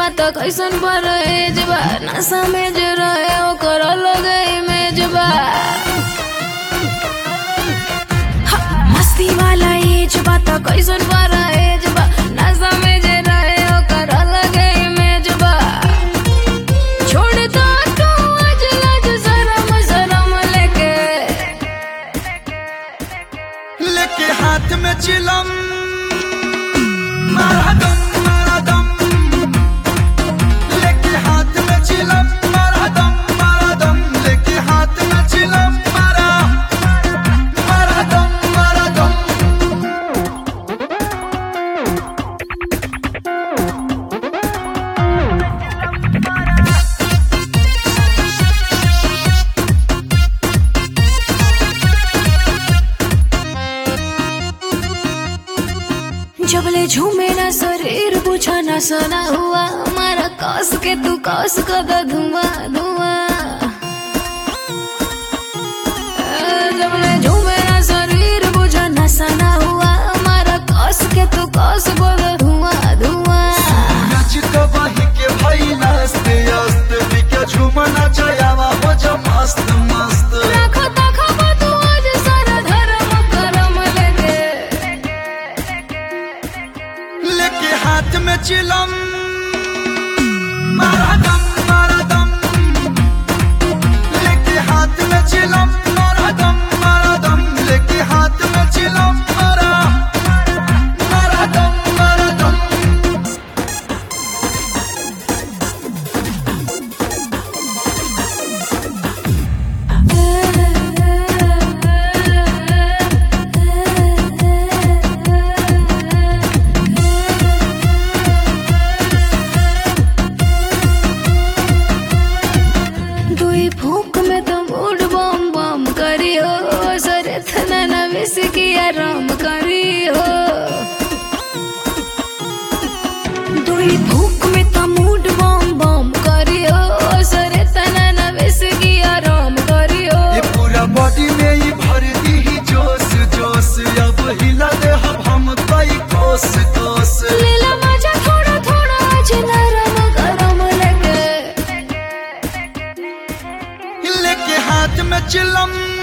बात कैसन पर बा नशा में जे रहे ओकर अलग इमेज बा हा, मस्ती वाला एज बात कैसन पर बा नशा में जे रहे ओकर अलग इमेज बा छोड़ दो तू आज लाज शरम शरम लेके लेके हाथ में चिलम मारा दम मारा दम लेके हाथ में चिलम मारा दम मारा दम लेके हाथ में चिलम मारा मारा दम मारा दम जबले झूमे ना शरीर पूछा ना सना हुआ हमारा कस के तू कस कर द धुआं धुआं ए, जबले झूमे ना शरीर पूछा ना सना हुआ हमारा कस के तू कस कर द धुआं धुआं नाच कबाही के भाई नाचते आस्ते बिके झूमना चायावा हो जा मस्त मस्त राखो ताखो बा तू आज सारा धर्म करम लेके लेके हाथ में चिलम मारा दम मारा दम लेके हाथ में चिलम मारा दम मारा दम लेके हाथ में चिलम मारा मारा दम मारा दम दुई फूक में तो मूड बम बम करी हो सरे थना ना विस किया राम करी हो दुई फूक में तो मूड बम बम करी हो सरे थना ना विस किया राम करी हो ये पूरा बॉडी में ही भर दी ही जोश जोश अब हिला दे हम हम कई कोस कोस लीला मजा थोड़ा थोड़ा आज नरम गरम लगे लेके हाथ में चिलम